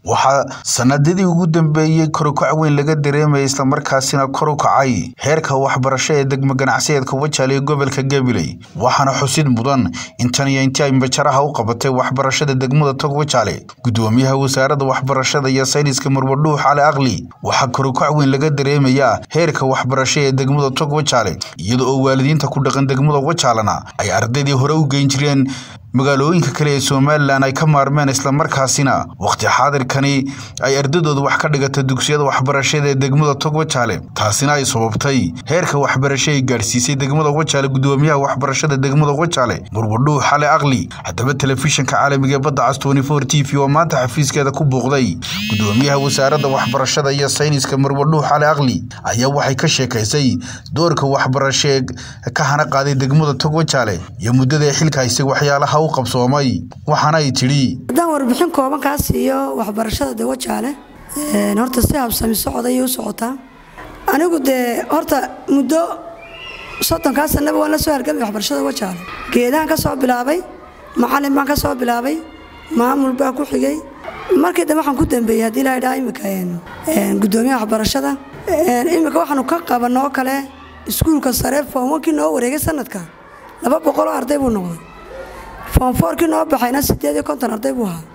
waxaa sanadadii ugu dambeeyey korukac weyn laga dareemayay islamarkaasina kor u kacay heerka waxbarasho ee degmo ganacsiyeedka wajaale ee gobolka gabiley waxaana xusid mudan in tan iyo intii ay majaraha u qabatay waxbarashada degmada tog wajaale gudoomiyaha wasaaradda waxbarashada iyo sayniska murwadhuux cali aqli waxaa korukac weyn laga dareemayaa heerka waxbarasho ee degmada tog wajaale iyada oo waalidiinta ku dhaqan degmada wajaalena ay ardaydii hore u geyn jireen magaalooyinka kale ee somalilan ay ka maarmeen islamarkaasina wakhti xaadirkani ay ardadooda wax ka dhigata dugsiyada waxbarashada ee degmada tog wajaale taasina ay sababtay heerka waxbarasho ay gaadhsiisay degmada wajaale gudoomiyaha waxbarashada degmada wajaale murwadhuux xale aqli haddaba telefishinka caalamiga ee badda cas t v oo maanta xafiiskeeda ku buuqday gudoomiyaha wasaaradda waxbarashada iyo sayniska murwadhuux xale aqli ayaa waxay ka sheekaysay doorka waxbarasho ee ka hana qaaday degmada tog wajaale iyo muddada ay xilka haysay waxyaalaha qabsoomay waxaana ay tidhi haddaan warbixin kooban kaa siiyo waxbarashada de wajaale horta si habsami socda ayay u socotaa anigu dee horta muddo soddonkaa sanaba waan la soo hargamay waxbarashada wajaale geedahan ka soo bilaabay macalin baan ka soo bilaabay maamul baa ku xigay markii dambe waxaan ku dambeeyey haddii la idhaha imika gudoomiyaha waxbarashada imika waxaanu ka qabanoo kale iskuulka sare foomwankii noo wareegay sanadka laba boqoloo arday buu noqday foomfoorkii noo baxayna sideed iyo konton arday buu ahaa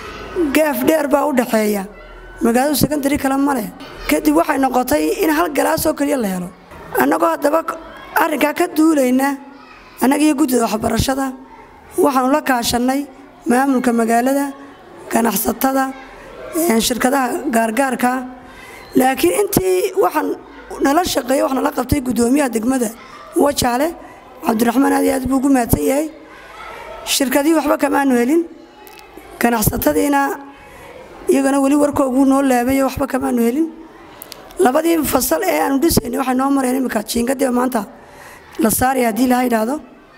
gaaf dheer baa u dhaxeeya magaaladu sekondari kale male kadib waxay noqotay in hal galaasoo keliya la helo annagoo haddaba arrinkaa ka duulayna annagiiyo guddida waxbarashada waxaanu la kaashannay maamulka magaalada ganacsatada shirkadaha gaargaarka laakiin intii waxaan nala shaqeeya wax nala qabtay guddoomiyaha degmada wajaale cabdiraxmaan aad iyo aad buu ugu mahadsan yahay shirkadii waxba kamaanu helin ganacsatadiina iyagana weli warkoogu noo laabayo waxba kamaanu helin labadii fasal ee aanu dhisaynay waxay noo mareen imika jiingadiiba maanta la saaraya haddii laha yidhaahdo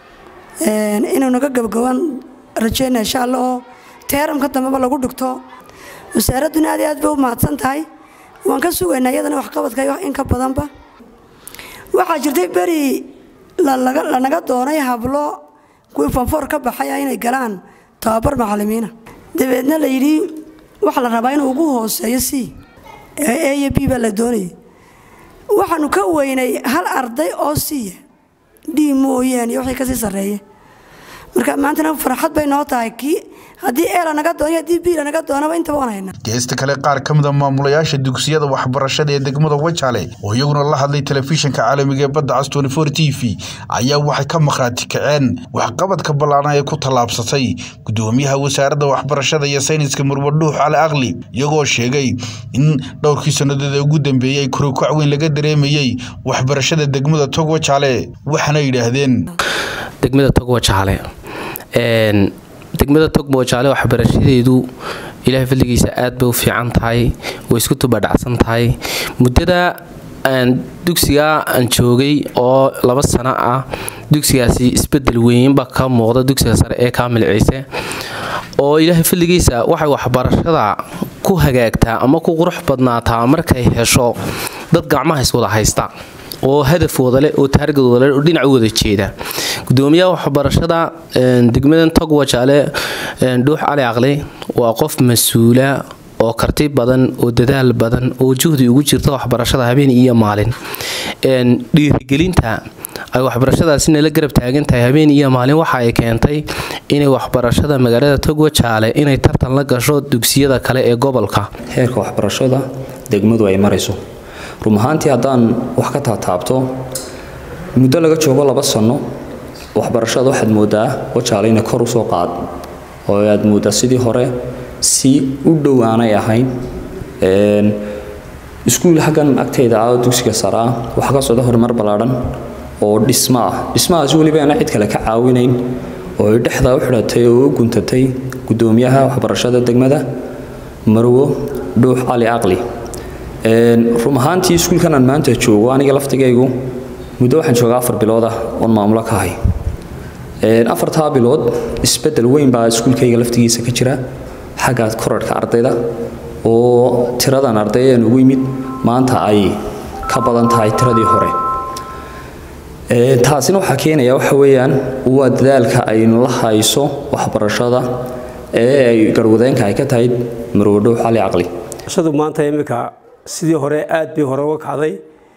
inuu naga gabagabaan rajeyna insha allah oo teeramka dambeba lagu dhigto wasaaradduna aad iyo aad bay u mahadsan tahay waan ka sugaynaa iyadana waxqabadka in ka badanba waxaa jirtay beri lanaga doonay hablo kuwii foonfoor ka baxaya inay galaan tababar macalimiina dabeedna la yidhi waxa la rabaa inuu ugu hooseeyo c a iyo b baa la doonayay waxaanu ka weynay hal arday oo siya d mooyaane iyo wixii kasii sarreeye marka maantana farxad bay noo tahay kii haddii ee lanaga doonay haddii b lanaga doonaba intaba waan haynaa geesta kale qaar ka mid a maamulayaasha dugsiyada waxbarashada ee degmada wajaale oo iyaguna la hadlay telefishinka caalamiga ee badda cas t v ayaa waxay ka makhraati kaceen waxqabadka ballaaran ee ku tallaabsatay gudoomiyaha wasaaradda waxbarashada iyo sayniska murwadhuux cali aqli iyagoo sheegay in dhowrkii sannadood ee ugu dambeeyey korukac weyn laga dareemayey waxbarashada degmada tog wajaale waxaana yidhaahdeen degmada tog wajaale degmada tog wajaale waxbarashadeedu ilaahay fadligiisa aad bay u fiican tahay way isku tubadhacsan tahay muddada dugsiga aan joogay oo laba sano ah dugsigaasi isbedel weynba ka muuqda dugsiga sare ee kaamil ciise oo ilaahay fadligiisa waxay waxbarashada ku hagaagtaa ama ku qurux badnaataa markay hesho dad gacmaha iswada haysta oo hadaf wadale oo taargad wadale oo dhinac wada jeeda gudoomiyaha waxbarashada degmadan tog wajaale dhuux cali aqli waa qof mas-uula oo karti badan oo dadaal badan oo juhdi ugu jirta waxbarashada habeen iyo maalin dhiirigelinta ay waxbarashadaasi nala garab taagan tahay habeen iyo maalin waxa ay keentay inay waxbarashada magaalada tog wajaale inay tartan la gasho dugsiyada kale ee gobolka heerka waxbarashada degmadu ay marayso run ahaantii haddaan wax ka taataabto muddo laga joogo laba sanno waxbarashada waxaad moodaa wajaale inay kor usoo qaad oo aad moodaa sidii hore si u dhowaanay ahayn iskuul xaggan agtayda ah oo dugsiga sare ah waxaa ka socda horumar ballaadhan oo dhismo ah dhismahaas weliba aana cid kale ka caawinayn oo ay dhexdaa u xidhatay oo u guntatay gudoomiyaha waxbarashada degmada marwo dhuux cali aqli run ahaantii iskuulkan aan maanta joogo aniga laftigaygu muddo waxaan joogaa afar bilood ah oon maamulo ka hay afartaa bilood isbedel weyn baa iskuulkayga laftigiisa ka jira xagga korarhka ardayda oo tiradan arday aan ugu yimid maanta ay ka badan tahay tiradii hore taasina waxaa keenaya waxa weeyaan waa dadaalka aynu la hayso waxbarashada ee ay garwadeenka ay ka tahay marwadhow xali caqli shadu maanta iminka sidii hore aad bay hore uga kacday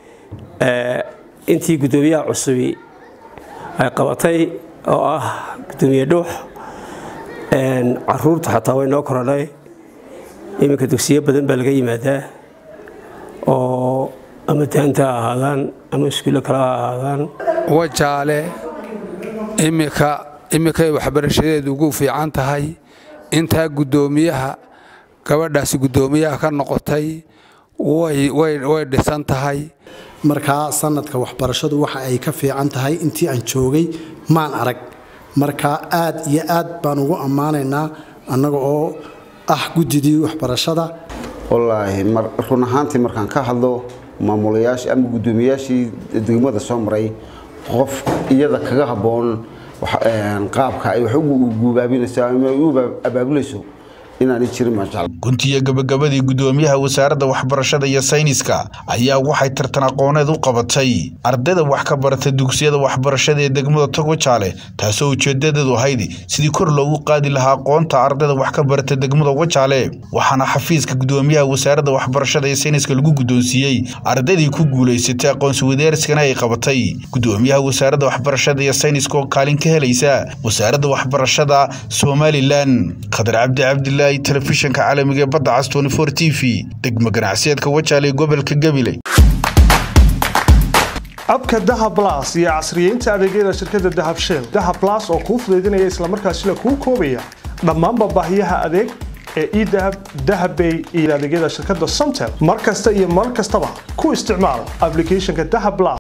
intii guddoomiyaha cusubi ay qabatay oo ah guddoomiye dhuux caruurta xataa way noo korodhay iminka dugsiyo badan baa laga yimaadaa oo ama daanta ha ahaadaan ama iskuulle kale ha ahaadaan wajaale imika iminkay waxbarashadeedu ugu fiican tahay intaa guddoomiyaha gabadhaasi guddoomiyaha ka noqotay way dhisan tahay markaa sanadka waxbarashadu waxa ay ka fiican tahay intii aan joogay maan arag markaa aad iyo aad baan ugu ammaanaynaa annaga oo ah guddidii waxbarashada wallaahi run ahaantii markaan ka hadlo maamulayaashii ama guddoomiyayaashii degmada soo maray qof iyada kaga habboon qaabka ay wax u guubaabinayso ama u abaabulayso inaanay jirin maajecel guntiya gabagabadii guddoomiyaha wasaaradda waxbarashada iyo sayniska ayaa waxay tartan aqooneed u qabatay ardayda wax ka barata dugsiyada waxbarashada ee degmada togwajaale taasoo ujeedadeedu ahayd sidii kor loogu qaadi lahaa aqoonta ardayda wax ka barata degmada wajaale waxaana xafiiska guddoomiyaha wasaaradda waxbarashada ee sayniska lagu guddoonsiiyey ardaydii ku guulaysatay aqoonsi wadeerskana ay qabatay guddoomiyaha wasaaradda waxbarashada iyo sayniska oo kaalin ka helaysa wasaaradda waxbarashada somalilan khadar cabdi cabdilaahi telefishinka caalamiga ee badda cas t v degmo ganacsiyeedka wajaale ee gobolka gabiley abka dahab las iyo casriyeynta adeegyada shirkadda dahab shell dahab las oo kuu fudaydinaya islamarkaasina kuu koobaya dhammaanba baahiyaha adeeg ee edahab dahabbay iyo adeegyada shirkadda somtel mar kasta iyo mar kastaba ku isticmaal ablicathonka dahab las